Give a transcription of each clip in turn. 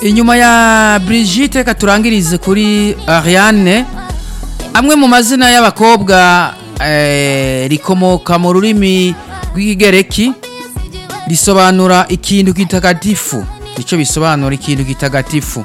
inyuma ya Brigitte reka turangirize kuri Ariane amwe mu mazina y'abakobwa eh, rikomoka mu rurimi rw'ikigereki risobanura ikintu kitagatifu icyo bisobanura ikintu kitagatifu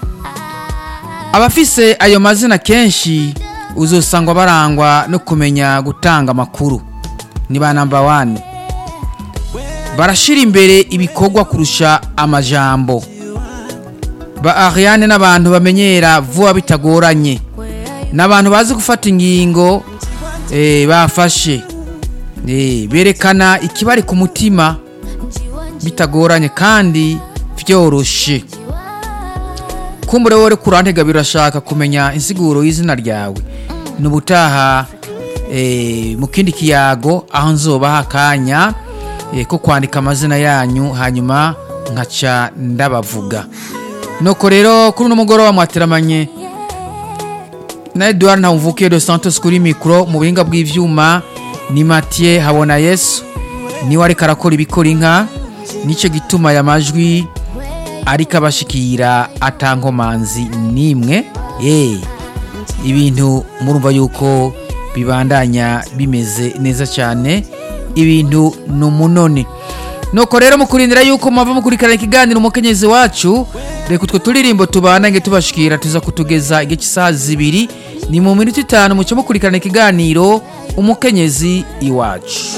abafise ayo mazina kenshi uzosangwa barangwa no kumenya gutanga amakuru ni ba namba wani barashira imbere ibikorwa kurusha amajambo ba Ariane n'abantu bamenyera vuba bitagoranye n'abantu bazi gufata ingingo eh, bafashe eh, berekana ikibari ku mutima bitagoranye kandi vyoroshe kumbure wore kurantega birashaka kumenya insiguro y'izina ryawe nubutaha eh, mu kindi kiyago aho nzobaha akanya eh, ko kwandika amazina yanyu hanyuma nkaca ndabavuga nuko rero kuri uno mugoroba mwateramanye na Edouard Ntawumvukiye de Santos kuri mikro mu buhinga bw'ivyuma ni Mathieu Habona Yesu niwe ariko arakora ibikora inka nico gituma ya majwi ariko abashikira atankomanzi nimwe eh ibintu murumva yuko bibandanya bimeze neza cyane ibintu ni umunoni nuko rero mukurindira yuko mwava mukurikirana ikiganiro umukenyezi wacu reka utwo turirimbo tubandange tubashikira tuza kutugeza igihe cy'isaha zibiri ni mu minota itanu mucyo mukurikirana ikiganiro umukenyezi iwacu